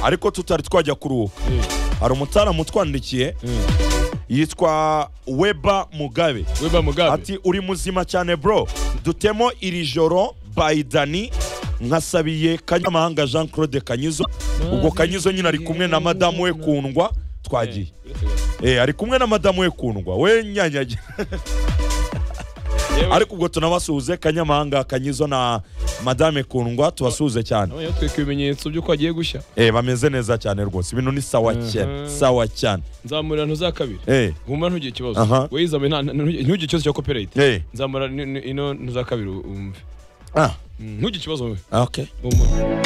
ariko tutari twajya kuruhuka hari umutara mutwandikiye yitwa weba mugabe weba mugabe ati uri muzima cyane bro dutemo iri joro by dani nkasabiye kanyamahanga jean claude kanyizo ubwo kanyizo nyine ari kumwe na madamu we kundwa twagiye Eh, ari kumwe na madamu we kundwa we nyanyagira Yewe. ariko ubwo tunabasuhuze kanyamahanga kanyizo na madame kundwa tubasuhuze cyane Nabonye yatwika ibimenyetso by'uko agiye gushya eh, bameze neza cyane rwose ibintu ni sawa cyane sawa cyane nzamurira ntuza kabiri eh, guma ntugire ikibazo Aha. wowe izame nta- nta- ntugire ntugire ikibazo cya copyright eh. nzamurira ino ntuza kabiri wumve ah, Mm, ntugire ikibazo wowe okay Humura.